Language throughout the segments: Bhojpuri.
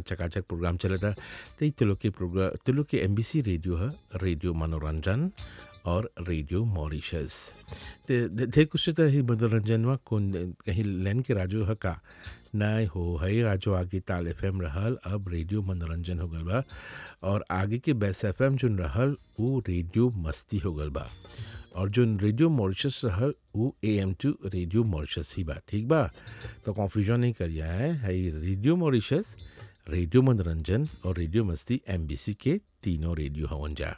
चकाचक प्रोग्राम चलता तो ई तुलो के प्रोग्राम तुलो के एम रेडियो है रेडियो मनोरंजन और रेडियो मॉरिशस ते ढेर कुछ तो ही मनोरंजन में कौन कहीं लैन के राजो है का नहीं हो है राजो आगे ताल एफ एम रहल अब रेडियो मनोरंजन हो गल बा और आगे के बेस एफ एम जोन रहल वो रेडियो मस्ती हो गल बा और जो रेडियो मॉरिशस रहल वो A M two radio Mauritius ही बा ठीक बा तो कन्फ्यूजन नहीं करिए है है रेडियो मॉरिशस रेडियो मनोरंजन और रेडियो मस्ती एम के तीनों रेडियो हवन जा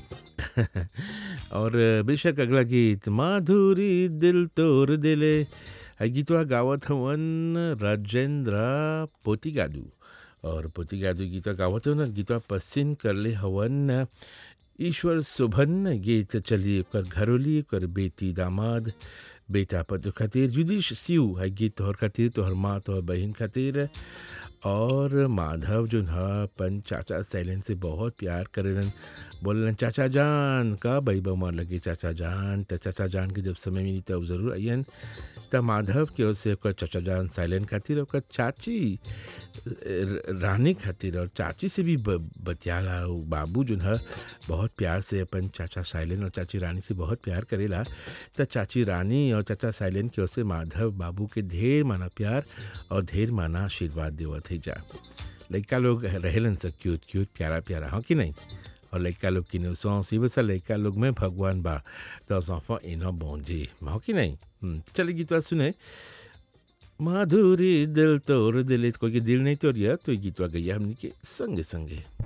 और बेशक अगला गीत माधुरी दिल तोर दिले है गीतवा गावत हवन राजेंद्र पोतिगादू और पोतिगादू गीतवा गावत हो ना गीतवा पसिन करले हवन ईश्वर सुभन गीत चली कर घरोली कर बेटी दामाद बेटा पत्र खातिर युदिश सिउ है गीत तोहर खातिर तोहर माँ तोहर बहन खातिर और माधव जो है अपन चाचा सैलन से बहुत प्यार करेलन बोलन चाचा जान का भाई बमार लगे चाचा जान तो चाचा जान के जब समय मिली तब ज़रूर अयन त माधव के ओर से ओकर चाचा जान साइलेंट खातिर ओकर चाची रानी खातिर और चाची से भी बतियाला बाबू जो है बहुत प्यार से अपन चाचा साइलेंट और चाची रानी से बहुत प्यार करेला त चाची रानी और चाचा साइलेंट की ओर से माधव बाबू के ढेर माना प्यार और ढेर माना आशीर्वाद देवत है जा लड़का लोग रहेलन सब क्यूट क्यूट प्यारा प्यारा हाँ कि नहीं और लड़का लोग की सी बस लड़का लोग में भगवान बा तो सौफा इनो बोंजी हाँ कि नहीं चले गीतवा सुने माधुरी दिल तोड़ दिल कोई के दिल नहीं तोड़िया तो गीतवा गैया हमने के संगे संगे